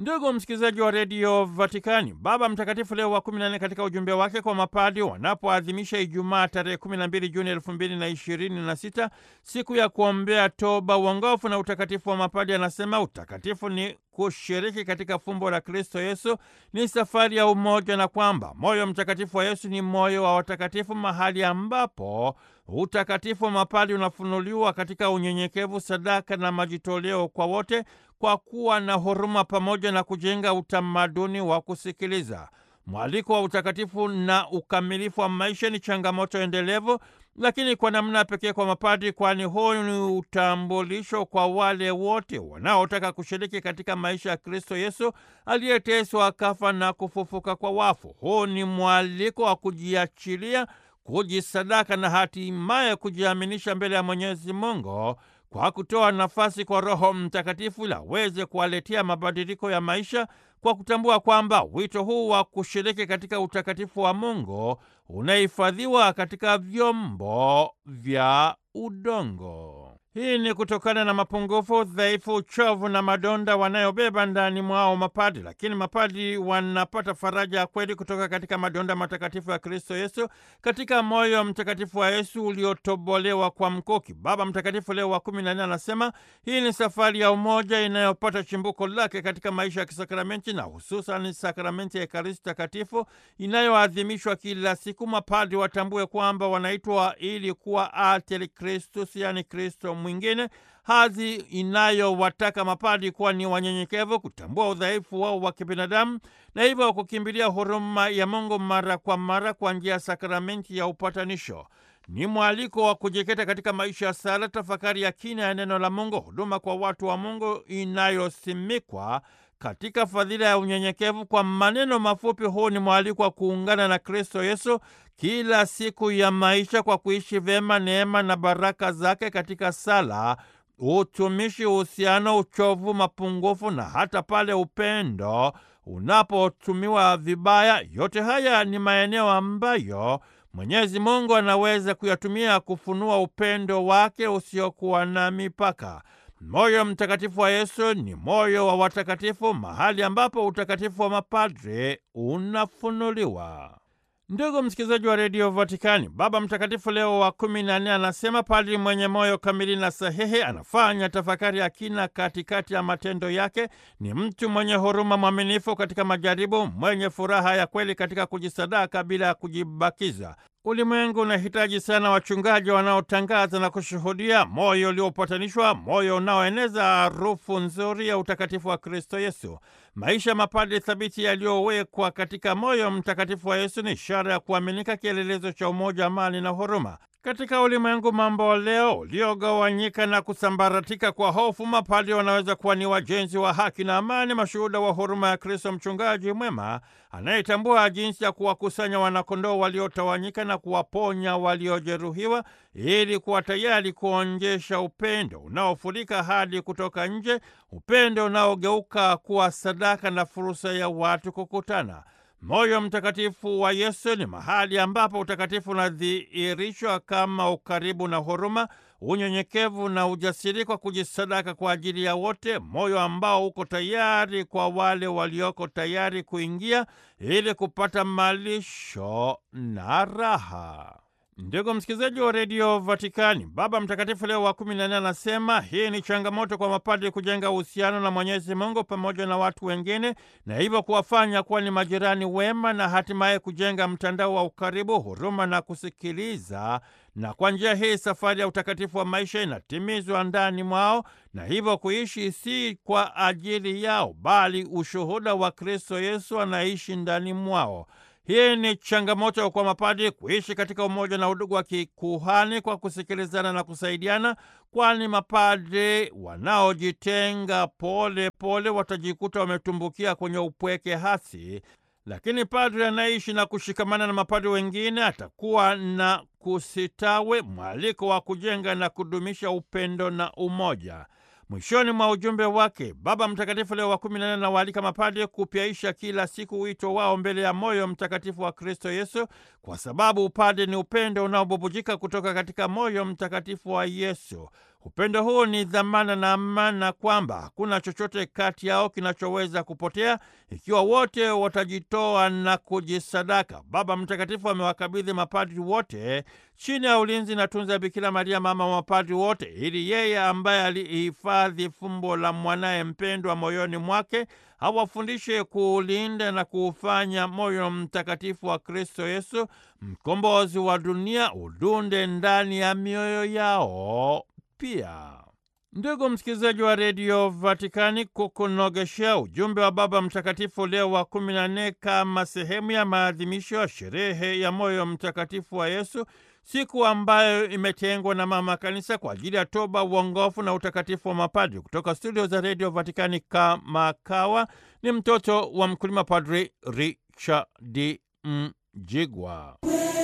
Ndugu msikilizaji wa redio Vatikani, Baba Mtakatifu Leo wa kumi na nne katika ujumbe wake kwa mapadi wanapoadhimisha Ijumaa tarehe 12 Juni elfu mbili na ishirini na sita siku ya kuombea toba, uongofu na utakatifu wa mapadi, anasema utakatifu ni kushiriki katika fumbo la Kristo Yesu, ni safari ya umoja, na kwamba moyo mtakatifu wa Yesu ni moyo wa watakatifu, mahali ambapo utakatifu wa mapadi unafunuliwa katika unyenyekevu, sadaka na majitoleo kwa wote, kwa kuwa na huruma pamoja na kujenga utamaduni wa kusikiliza. Mwaliko wa utakatifu na ukamilifu wa maisha ni changamoto endelevu, lakini kwa namna pekee kwa mapadri, kwani huu ni utambulisho kwa wale wote wanaotaka kushiriki katika maisha ya Kristo Yesu aliyeteswa, akafa na kufufuka kwa wafu. Huu ni mwaliko wa kujiachilia, kujisadaka na hatimaye kujiaminisha mbele ya Mwenyezi Mungu kwa kutoa nafasi kwa Roho Mtakatifu ili aweze kuwaletea mabadiliko ya maisha kwa kutambua kwamba wito huu wa kushiriki katika utakatifu wa Mungu unahifadhiwa katika vyombo vya udongo. Hii ni kutokana na mapungufu, udhaifu, uchovu na madonda wanayobeba ndani mwao mapadri, lakini mapadri wanapata faraja ya kweli kutoka katika madonda matakatifu ya Kristo Yesu, katika moyo mtakatifu wa Yesu uliotobolewa kwa mkuki. Baba Mtakatifu Leo wa kumi na nne anasema hii ni safari ya umoja inayopata chimbuko lake katika maisha ya kisakramenti na hususan sakramenti ya Ekaristi Takatifu inayoadhimishwa kila siku. Mapadri watambue kwamba wanaitwa ili kuwa alter Christus, yani Kristo mwingine, hadhi inayowataka mapadi kuwa ni wanyenyekevu, kutambua udhaifu wao wa kibinadamu na hivyo kukimbilia huruma ya Mungu mara kwa mara kwa njia ya sakramenti ya upatanisho. Ni mwaliko wa kujikita katika maisha ya sala, tafakari ya kina ya neno la Mungu, huduma kwa watu wa Mungu inayosimikwa katika fadhila ya unyenyekevu. Kwa maneno mafupi, huu ni mwaliko wa kuungana na Kristo Yesu kila siku ya maisha kwa kuishi vyema neema na baraka zake katika sala, utumishi, uhusiano, uchovu, mapungufu na hata pale upendo unapotumiwa vibaya. Yote haya ni maeneo ambayo Mwenyezi Mungu anaweza kuyatumia kufunua upendo wake usiokuwa na mipaka. Moyo mtakatifu wa Yesu ni moyo wa watakatifu, mahali ambapo utakatifu wa mapadre unafunuliwa. Ndugu msikilizaji wa redio Vatikani, Baba Mtakatifu Leo wa kumi na nne anasema padri mwenye moyo kamili na sahihi anafanya tafakari ya kina katikati ya matendo yake. Ni mtu mwenye huruma, mwaminifu katika majaribu, mwenye furaha ya kweli katika kujisadaka bila ya kujibakiza. Ulimwengu unahitaji sana wachungaji wanaotangaza na kushuhudia moyo uliopatanishwa, moyo unaoeneza harufu nzuri ya utakatifu wa Kristo Yesu. Maisha mapadri thabiti yaliyowekwa katika moyo mtakatifu wa Yesu ni ishara ya kuaminika, kielelezo cha umoja, amani na huruma. Katika ulimwengu mambo leo uliogawanyika na kusambaratika kwa hofu, mapadri wanaweza kuwa ni wajenzi wa haki na amani, mashuhuda wa huruma ya Kristo, mchungaji mwema anayetambua jinsi ya kuwakusanya wanakondoo waliotawanyika na kuwaponya waliojeruhiwa, ili kuwa tayari kuonjesha upendo unaofurika hadi kutoka nje, upendo unaogeuka kuwa sadaka na fursa ya watu kukutana. Moyo mtakatifu wa Yesu ni mahali ambapo utakatifu unadhihirishwa kama ukaribu na huruma, unyenyekevu na ujasiri kwa kujisadaka kwa ajili ya wote, moyo ambao uko tayari kwa wale walioko tayari kuingia ili kupata malisho na raha. Ndugu msikilizaji wa redio Vatikani, Baba Mtakatifu Leo wa kumi na nne anasema hii ni changamoto kwa mapadri kujenga uhusiano na Mwenyezi Mungu pamoja na watu wengine, na hivyo kuwafanya kuwa ni majirani wema na hatimaye kujenga mtandao wa ukaribu, huruma na kusikiliza. Na kwa njia hii safari ya utakatifu wa maisha inatimizwa ndani mwao, na hivyo kuishi si kwa ajili yao, bali ushuhuda wa Kristo Yesu anaishi ndani mwao. Hii ni changamoto kwa mapadri kuishi katika umoja na udugu wa kikuhani kwa kusikilizana na kusaidiana, kwani mapadri wanaojitenga pole pole watajikuta wametumbukia kwenye upweke hasi, lakini padri anaishi na kushikamana na mapadri wengine atakuwa na kusitawe, mwaliko wa kujenga na kudumisha upendo na umoja. Mwishoni mwa ujumbe wake, Baba Mtakatifu Leo wa kumi na nne anawaalika mapadri kupyaisha kila siku wito wao mbele ya moyo mtakatifu wa Kristo Yesu, kwa sababu upadre ni upendo unaobubujika kutoka katika moyo mtakatifu wa Yesu. Upendo huu ni dhamana na amana, kwamba hakuna chochote kati yao kinachoweza kupotea ikiwa wote watajitoa na kujisadaka. Baba Mtakatifu amewakabidhi mapadri wote chini ya ulinzi na tunza Bikira Maria, mama wa mapadri wote, ili yeye ambaye alihifadhi fumbo la mwanaye mpendwa moyoni mwake awafundishe kuulinda na kuufanya moyo mtakatifu wa Kristo Yesu, mkombozi wa dunia, udunde ndani ya mioyo yao pia. Ndugu msikilizaji wa redio Vatikani, kukunogeshea ujumbe wa Baba Mtakatifu Leo wa kumi na nne kama sehemu ya maadhimisho ya sherehe ya moyo mtakatifu wa Yesu, siku ambayo imetengwa na Mama Kanisa kwa ajili ya toba, uongofu na utakatifu wa mapadri. Kutoka studio za redio Vatikani, kama kawa ni mtoto wa mkulima, Padri Richard Mjigwa.